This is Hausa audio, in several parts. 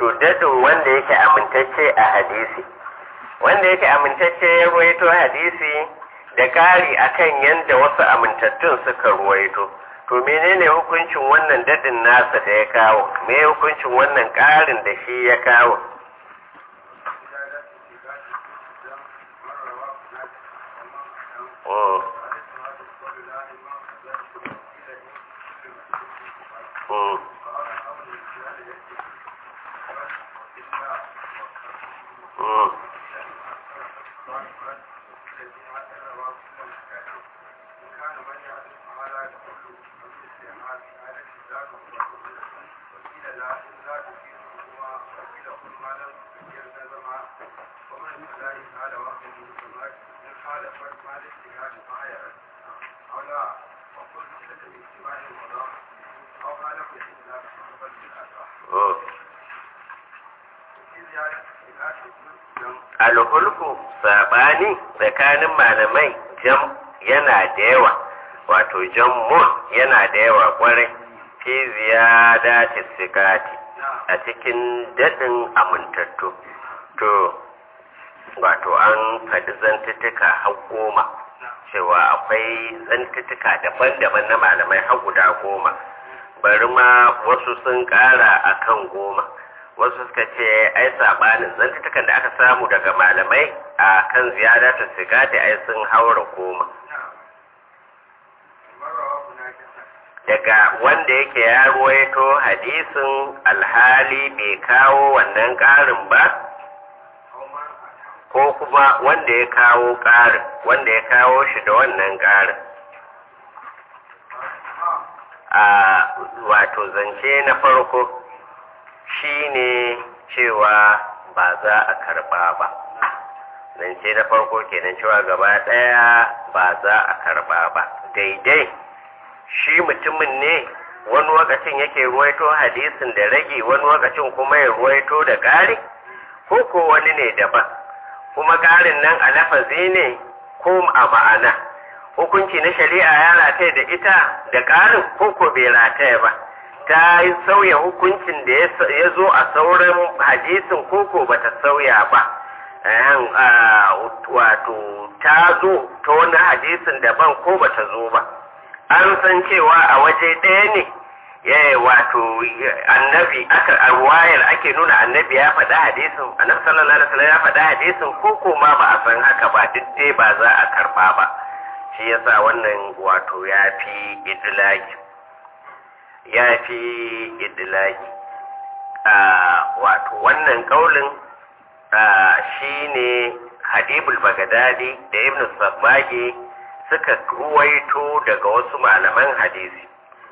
to dadin wanda yake amintacce a hadisi wanda yake amintacce ya ruwaito hadisi da ƙari akan yadda wasu amintattun suka ruwaito to menene hukuncin wannan dadin nasa da ya kawo me hukuncin wannan ƙarin da shi ya kawo Mm. Mm. Mm. Mm. alhulku sabani tsakanin malamai jam yana da yawa wato jammun yana da yawa kwarai fi ziyada tisikati a cikin daɗin amintattu to wato an faɗi zantuttuka har goma cewa akwai zantuttuka daban-daban na malamai har guda goma bari ma wasu sun ƙara akan goma wasu suka ce ai sabanin zantutukan da aka samu daga malamai a kan ziyadatar sigati ai sun haura goma daga wanda yake ya ruwaito hadisin alhali bai kawo wannan ƙarin ba ko kuma wanda ya kawo ƙarin wanda ya kawo shi da wannan ƙarin a wato zance na farko shine cewa ba za a karba ba zance na farko kenan cewa gaba daya ba za a karba ba daidai shi mutumin ne wani lokacin yake ruwaito hadisin da rage wani lokacin kuma ya ruwaito da ƙari ko ko wani ne daban kuma ƙarin nan a lafazi ne ko a ma'ana hukunci na shari'a ya rataya da ita da ƙarin ko ko bai rataya ba ta yi sauya hukuncin da ya zo a sauran hadisin koko ba ta sauya ba wato ta zo ta wani hadisin daban ko ba ta zo ba an san cewa a waje ɗaya ne ya wato annabi aka a ruwayar ake nuna annabi ya faɗa hadisin annabi sallallahu alaihi wasallam ya faɗa hadisin koko ma ba a san haka ba duk dai ba za a karɓa ba shi yasa wannan wato ya fi idlaki ya fi idilaki wato wannan kaulin shi ne hadibul bagadadi da ibn sabbage suka ruwaito daga wasu malaman hadisi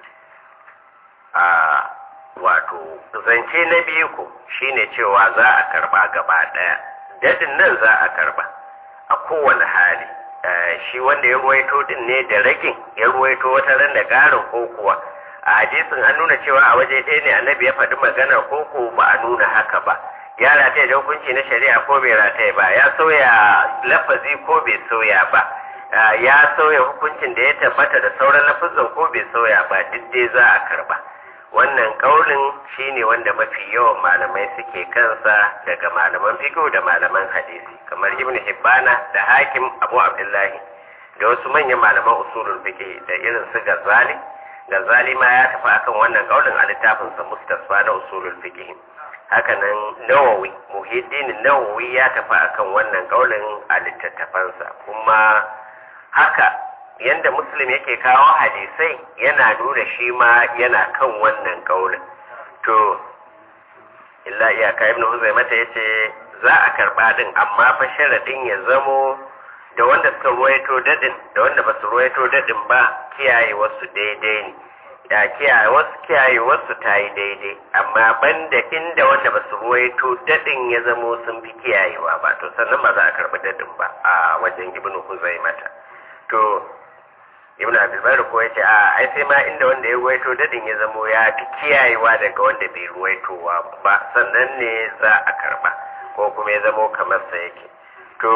wato zance na biyu ku shine cewa za a karba gaba daya dadin nan za a karba a kowane hali shi wanda ya ruwaito din ne da ragin ya ruwaito wata ran da garin ko kuwa a hadisin an nuna cewa a waje ɗaya ne annabi ya faɗi magana ko ko ba a nuna haka ba ya rataya da hukunci na shari'a ko bai rataya ba ya sauya lafazi ko bai sauya ba ya sauya hukuncin da ya tabbata da sauran lafazan ko bai sauya ba duk dai za a karba wannan kaulin shine wanda mafi yawan malamai suke kansa daga malaman fiqh da malaman hadisi kamar ibn hibbana da hakim abu abdullahi da wasu manyan malaman usulul fiqh da irin su gazali gazali ma ya tafi akan wannan kaulin a littafinsa mustasfa na usulul fiqh hakanan nawawi muhiddin nawawi ya tafi akan wannan kaulin a littattafansa kuma haka yanda muslim yake kawo hadisai yana nuna shi ma yana kan wannan kaulin to illa iyaka ibnu huzaimata yace za a karba din amma fa sharadin ya zamo da wanda suka ruwaito dadin da wanda ba su ruwaito dadin ba kiyaye wasu daidai ne da kiyaye wasu kiyaye wasu ta yi daidai amma banda inda wanda ba su ruwaito dadin ya zamo sun fi kiyayewa ba to sannan ba za a karbi dadin ba a wajen ibnu huzaimata to ibn abdulbari ko yace a ai sai ma inda wanda ya ruwaito dadin ya zamo ya fi kiyayewa daga wanda bai ruwaitowa ba sannan ne za a karba ko kuma ya zamo kamar sa yake to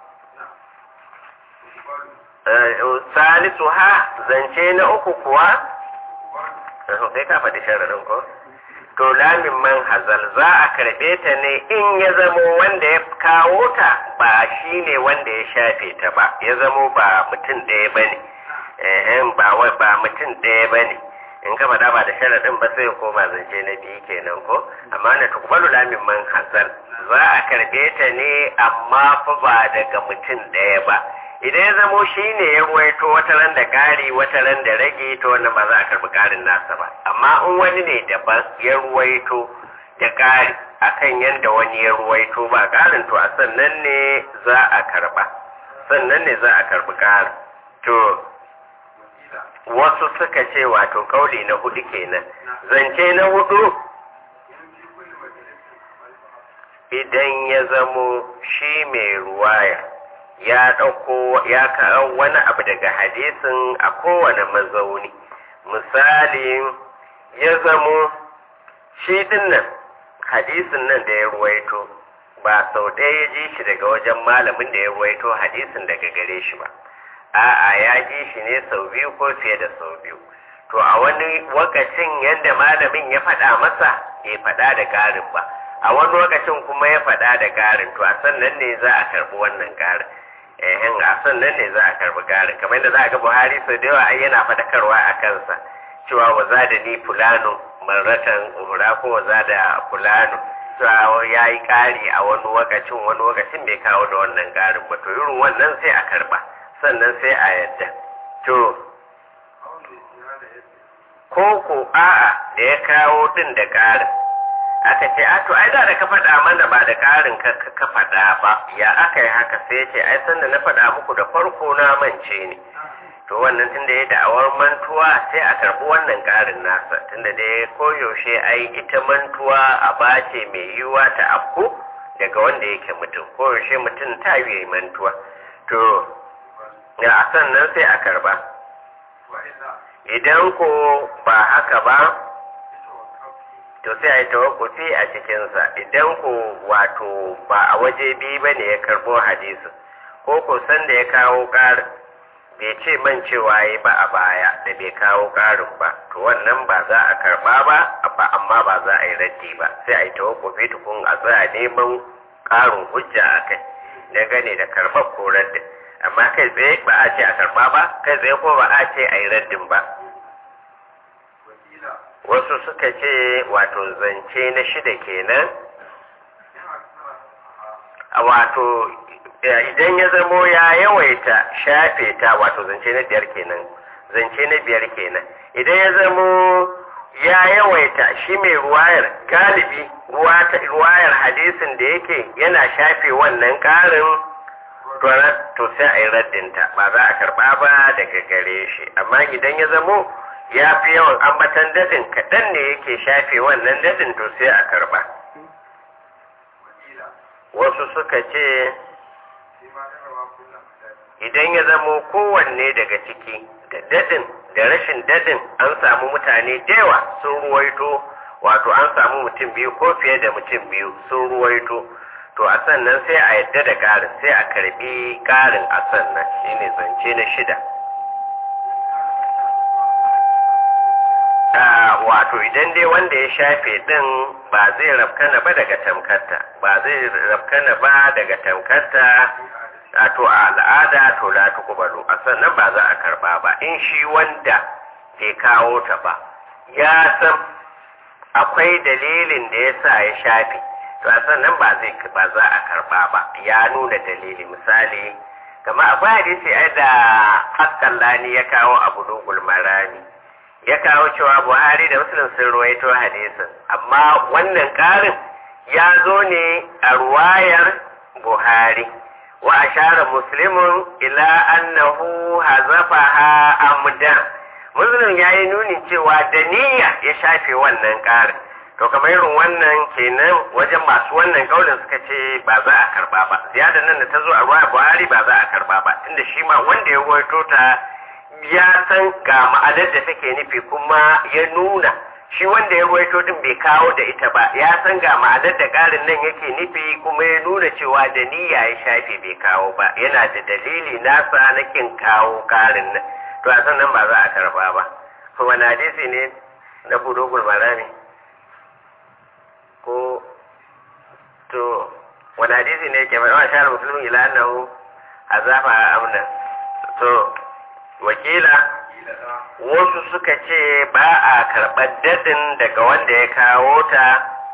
salisu ha zance na uku kuwa sai ka faɗi shararin ko to lamin man hazal za a karɓe ta ne in ya zamo wanda ya kawo ta ba shi ne wanda ya shafe ta ba ya zamo ba mutum ɗaya ba ne ba ba mutum ɗaya ba ne in ka faɗa ba da sharaɗin ba sai koma zance na biyu kenan ko amma na tukbalu lamin man hazal za a karɓe ta ne amma fa ba daga mutum ɗaya ba idan ya zamo shi ne ya ruwaito wata ran da ƙari wata ran da rage to wannan ba za a karɓi ƙarin nasa ba amma in wani ne daban ya ruwaito da ƙari akan yadda wani ya ruwaito ba ƙarin to a sannan ne za a karɓa sannan ne za a karɓi ƙarin to wasu suka ce wato kauli na hudu kenan zance na hudu idan ya zamo shi mai ruwaya ya ɗauko ya kawo wani abu daga hadisin a kowane mazauni misali ya zamo shi dinnan hadisin nan da ya ruwaito ba sau ɗaya ya ji shi daga wajen malamin da ya ruwaito hadisin daga gare shi ba a'a ya ji shi ne sau biyu ko fiye da sau biyu to a wani wakacin yadda malamin ya faɗa masa bai faɗa da ƙarin ba a wani lokacin kuma ya faɗa da ƙarin to a sannan ne za a karɓi wannan ƙarin ehen a sannan ne za a karɓi ƙarin kamar yadda za a ga buhari sau da yawa ai yana faɗakarwa a kansa cewa wa za da ni fulano marratan uhura ko wa za da fulano cewa ya yi ƙari a wani lokacin wani lokacin bai kawo da wannan ƙarin ba to irin wannan sai a karɓa sannan sai a yadda to ko ko a'a da ya kawo din da ƙarin aka ce a to ai da da ka faɗa mana ba da ƙarin ka ka faɗa ba ya aka yi haka sai ya ce ai sanda na faɗa muku da farko na mance ne to wannan tunda ya da'awar mantuwa sai a karɓi wannan ƙarin nasa tunda dai koyaushe ai ita mantuwa a bace mai yiwuwa ta afku daga wanda yake mutum koyaushe mutum ta yi mantuwa to ya a sannan sai a karba idan ko ba haka ba to sai a yi tawakkufi a cikinsa idan ko wato ba a waje biyu ba ne ya karbo hadisi ko ko san da ya kawo ƙarin bai ce man cewa yi ba a baya da bai kawo ƙarin ba to wannan ba za a karba ba amma ba za a yi raddi ba sai a yi tawakkufi tukun a tsaya neman ƙarin hujja a kai na gane da karɓar ko raddin amma kai tsaye ba a ce a karba ba kai tsaye ko ba a ce a yi raddin ba wasu suka ce wato zance na shida kenan a wato idan ya zamo ya yawaita shafe ta wato zance na biyar kenan zance na biyar kenan idan ya zamo ya yawaita shi mai ruwayar galibi ruwayar hadisin da yake yana shafe wannan ƙarin to sai a yi raddinta ba za a karba ba daga gare shi amma idan ya zamo ya fi yawan ambatan dadin kaɗan ne yake shafe wannan dadin to sai a karba wasu suka ce idan ya zamo kowanne daga ciki da dadin da rashin dadin an samu mutane dewa sun ruwaito wato an samu mutum biyu ko fiye da mutum biyu sun ruwaito to a sannan sai a yadda da ƙarin sai a karbi ƙarin a sannan shine zance na shida wato idan dai wanda ya shafe din ba zai rafkana ba daga tamkarta ba zai rafkana ba daga tamkarta a to a al'ada to la tuqbalu a sannan ba za a karba ba in shi wanda bai kawo ta ba ya san akwai dalilin da ya sa ya shafe to a sannan ba zai ba za a karba ba ya nuna dalili misali kama akwai hadisi ai da haskallani ya kawo abu dogul marani ya kawo cewa buhari da muslim sun ruwaito hadisin amma wannan karin ya zo ne a ruwayar buhari wa ashara muslimun ila annahu hazafaha amdan muslim ya yi nuni cewa da niyya ya shafe wannan karin to kamar irin wannan kenan wajen masu wannan kaulin suka ce ba za a karba ba ziyada nan da ta zo a ruwa buhari ba za a karba ba tunda shi ma wanda ya ruwaito ta ya san ga ma'anar da take nufi kuma ya nuna shi wanda ya ruwaito din bai kawo da ita ba ya san ga ma'anar da ƙarin nan yake nufi kuma ya nuna cewa da niyya ya shafe bai kawo ba yana da dalili nasa na kin kawo ƙarin nan to a sannan ba za a karba ba to wani hadisi ne na budugul marami wani hadisi ne ke faɗa wa shahar musulmi ila annahu azafa amna to wakila wasu suka ce ba a karɓar dadin daga wanda ya kawo ta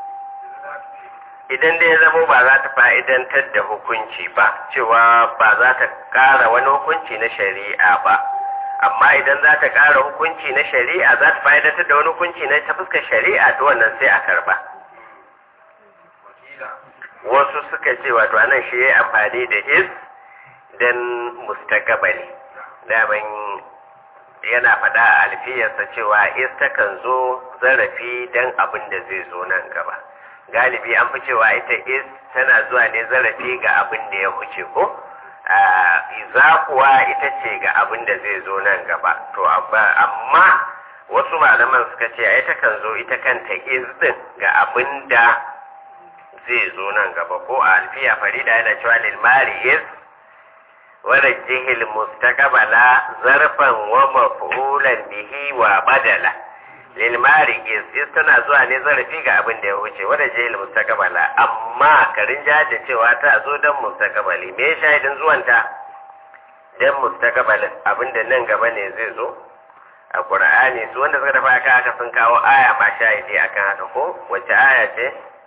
idan dai zamo ba za ta fa'idantar da hukunci ba cewa ba za ta ƙara wani hukunci na shari'a ba amma idan za ta ƙara hukunci na shari'a za ta fa'idantar da wani hukunci na ta fuskar shari'a to wannan sai a karba wasu suka ce wato anan shi ya amfani da is don mustakabali daman yana faɗa a alfiyarsa cewa is takan zo zarafi don abin da zai zo nan gaba galibi an fi cewa ita is tana zuwa ne zarafi ga abin da ya huce ko za kuwa ita ce ga abin da zai zo nan gaba to amma wasu malaman suka ce ita kan zo ita kanta is din ga abin da zai zo nan gaba ko a alfiya farida yana cewa lil mari is wala jihil mustaqbala zarfan wa maf'ulan bihi wa badala lil mari is is tana zuwa ne zarafi ga abin da ya wuce wala jihil mustaqbala amma karin da cewa ta zo dan mustaqbali me shahidin zuwanta dan mustaqbalin abin da nan gaba ne zai zo a qur'ani su wanda suka tafi aka aka sun kawo aya ma shahidi akan haka ko wace aya ce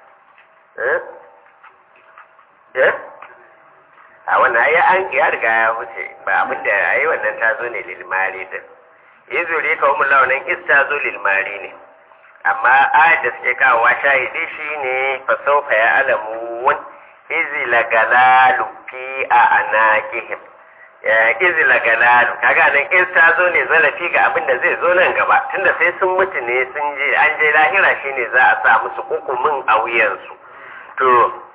a wannan ya an ya riga ya wuce ba abin da ya yi wannan ta zo ne lilmari din izuri ka umu launin is ta zo lilmari ne amma ayat da suke kawo shahidi shi ne fasaufa ya alamu wun izi lagalalu fi a anakihim izi lagalalu kaga nan is ta zo ne zarafi ga abin da zai zo nan gaba tunda sai sun mutu ne sun je an je lahira shine za a sa musu hukumin a wuyansu to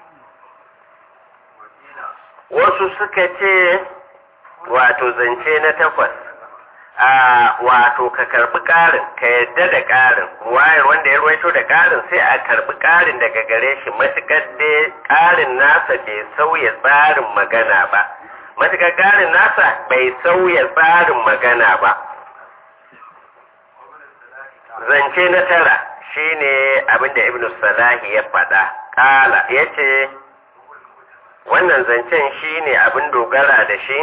wasu suka ce wato zance na takwas a wato ka karbi ƙarin ka yadda da ƙarin wayar wanda ya ruwaito da ƙarin sai a karbi ƙarin daga gare shi matuƙar da ƙarin nasa bai sauya tsarin magana ba matuƙar ƙarin nasa bai sauya tsarin magana ba zance na tara shine abinda ibnu salahi ya faɗa ƙala ya ce wannan zancen shi ne abin dogara da shi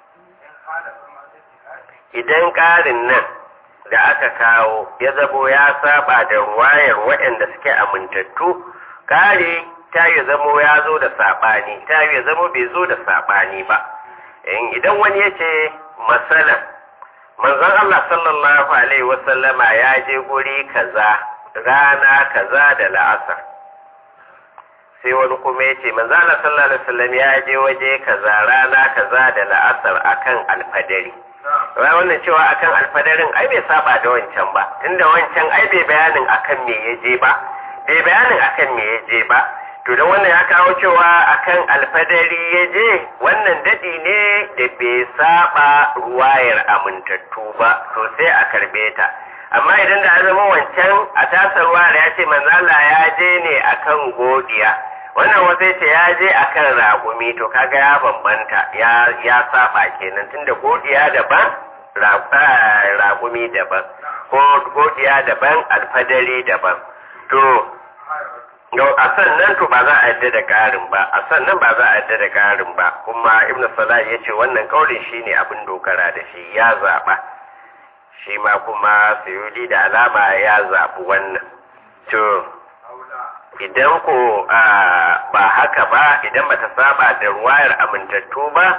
idan ƙarin nan da aka kawo ya zabo ya saba da ruwayar waɗanda suke amintattu ƙari ta yi zamo ya zo da saɓani ta yi zamo bai zo da saɓani ba idan wani ya ce masalan manzon Allah sallallahu alaihi wasallama ya je guri kaza rana kaza da la'asar sai wani kuma ya ce manzana sallallahu alaihi wasallam ya je waje kaza rana kaza da la'asar akan alfadari ra wannan cewa akan alfadarin ai bai saba da wancan ba tunda wancan ai bai bayanin akan me ya je ba bai bayanin akan me ya je ba to da wannan ya kawo cewa akan alfadari ya je wannan dadi ne da bai saba ruwayar amintattu ba to sai a karbe ta amma idan da zama wancan a tasarwa da ya ce manzala ya je ne akan godiya wannan wata ce ya je akan ragumi to kaga ya bambanta ya ya saba kenan tunda godiya daban ragumi daban ko godiya daban alfadari daban to a sannan to ba za a yadda da ƙarin ba a sannan ba za a yadda da ƙarin ba kuma ibn salah ya ce wannan kaulin shine abin dogara da shi ya zaɓa shi ma kuma sayudi da alama ya zaɓi wannan to idan ko ba haka ba idan bata saba da ruwayar amintattu ba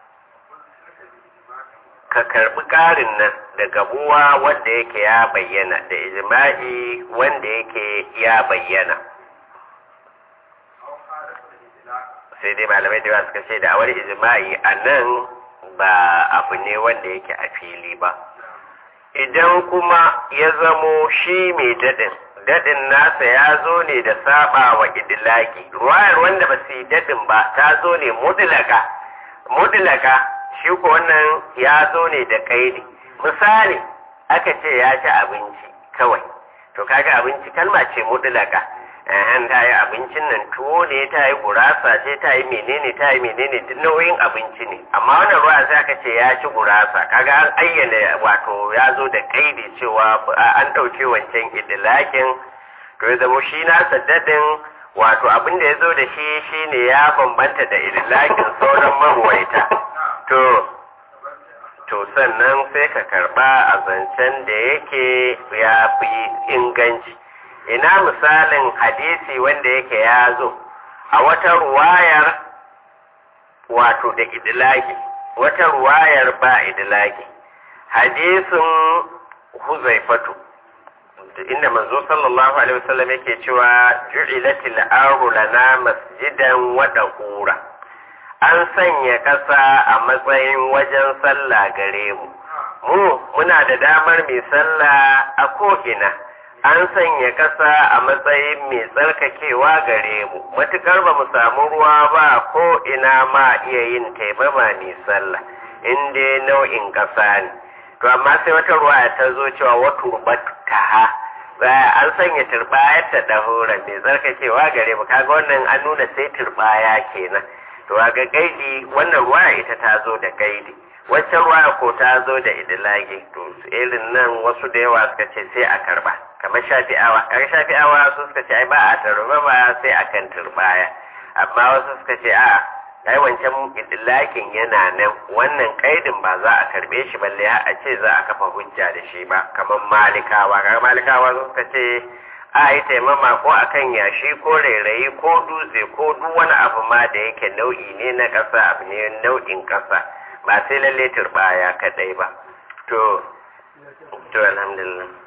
ka karbi ƙarin nan daga buwa wanda yake ya bayyana da ijma'i wanda yake ya bayyana sai dai malamai da suka ce da awar ijma'i a nan ba abu ne wanda yake a fili ba idan kuma ya zamo shi mai daɗin daɗin nasa ya zo ne da saba wa idilaki ruwayar wanda ba su yi daɗin ba ta zo ne mudlaka mudlaka shi ko wannan ya zo ne da kaidi misali aka ce ya ci abinci kawai to kaga abinci kalma ce mudlaka an ta yi abincin nan tuwo ne ta yi gurasa ce ta yi menene ta yi menene duk nauyin abinci ne amma wannan ruwa sai aka ce ya ci gurasa kaga an ayyana wato ya zo da kaidi cewa an ɗauke wancan idilakin to ya zama shi nasa daɗin wato abin da ya zo da shi shine ya bambanta da idlakin sauran marwaita to to sannan sai ka karba a zancen da yake ya fi inganci ina misalin hadisi wanda yake ya zo a wata ruwayar wato da idlaki wata ruwayar ba idlaki hadisin huzaifatu inda manzo sallallahu alaihi wasallam yake cewa ju'ilatil ardu lana masjidan wa dahura an sanya ƙasa a matsayin wajen sallah gare mu mu muna da damar mai sallah a ko'ina an sanya ƙasa a matsayin mai tsarkakewa gare mu matuƙar ba mu samu ruwa ba ko ina ma iya yin taimama mai sallah in dai nau'in ƙasa ne to amma sai wata ruwa ta zo cewa wata taha an sanya turbayar ta dahura mai tsarkakewa gare mu kaga wannan an nuna sai turbaya kenan to ga gaidi wannan ruwa ita ta zo da gaidi waccan ruwa ko ta zo da idilagi to irin nan wasu da yawa suka ce sai a karba kamar shafi'awa kaga shafi'awa su suka ce ai ba a tarba ba sai akan turbaya amma wasu suka ce a ai wancan idilakin yana nan wannan kaidin ba za a karbe shi balle a ce za a kafa hujja da shi ba kamar malikawa kaga malikawa suka ce a yi taimama ko akan yashi ko rairayi ko dutse ko duk wani abu ma da yake nau'i ne na ƙasa abu ne nau'in ƙasa ba sai lalle turbaya kadai ba to to alhamdulillah